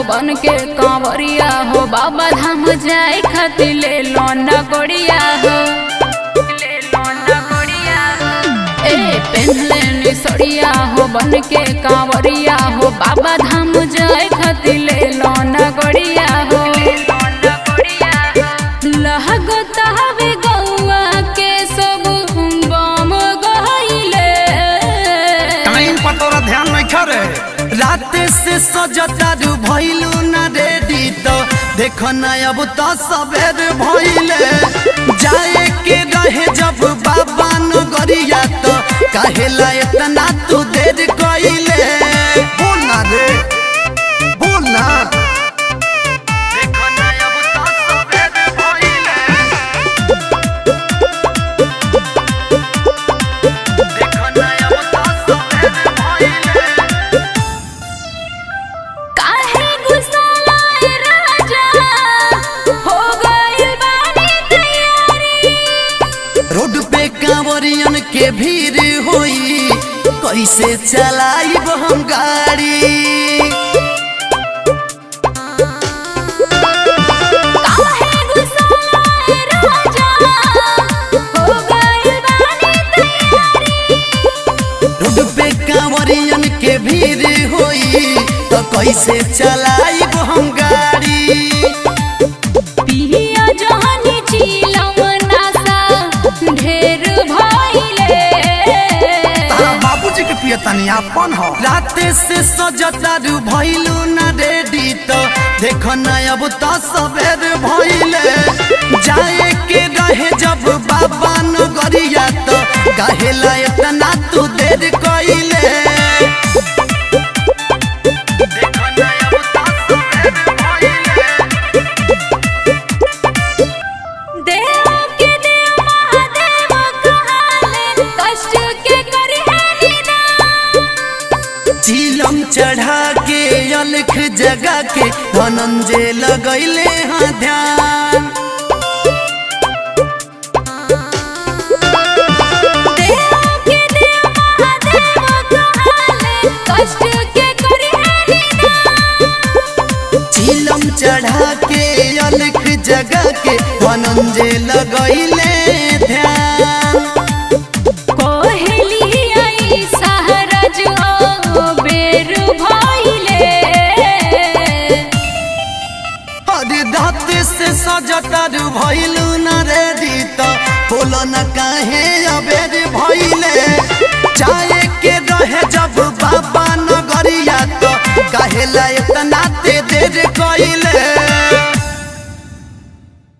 बन के कांवरिया हो बाबा धाम जाए खातिर ले लो न गोड़िया हो ले लो न गोड़िया हो। ए पहनले नी सड़िया हो बन के कांवरिया हो बाबा धाम जाए खातिर ले लो न गोड़िया हो लहगत हवे गौआ के सब बम गइले टाइम पर तोरा ध्यान नहीं खरे रात से सजतारू भइलू ना रेडी तो देख ना अब तो सवेर भइले जाए के रहे जब बाबा नगरिया तो काहेला इतना तू देर कइले बोल ना रे बोल ना देख ना अब तो सवेर भइले देख ना अब तो सवेर भइले काहे गुस्सा राजा हो गइल बानी तैयारी रोड पे कांवरियन के भीड़ होई कैसे चलाइब हम गाड़ी काहे गुस्सा राजा हो गइल बानी तैयारी रोड पे कांवरियन के भीड़ होई तो कैसे चलाइब हम गाड़ी पिया जहानी चिलम नासा ढेर भइले तारा बाबूजी के पिया तनी अपन हो रात से सजतारू भइलू ना रेडी तो देख ना अब तो सवेर भइले जाए के रहे जब बाबा नगरिया तो कहेला इतना तू देर कइले देख ना अब तो सवेर भइले देव के देव महादेव कहाले कष्ट के करी है निदान चिलम चढ़ा के अलख जगा के धनंजय लगैले हाँ ध्यान देव के देव महादेव कहाले कष्ट के करी है निदान चिलम चढ़ा के अलख जगा के धनंजय लगैले ध्यान कोहली आई सहरज ओ बेर भइले अरे दाँत से सजतर भइलू न रेडी तो बोलो न काहे अबेर भइले जाए के रहे जब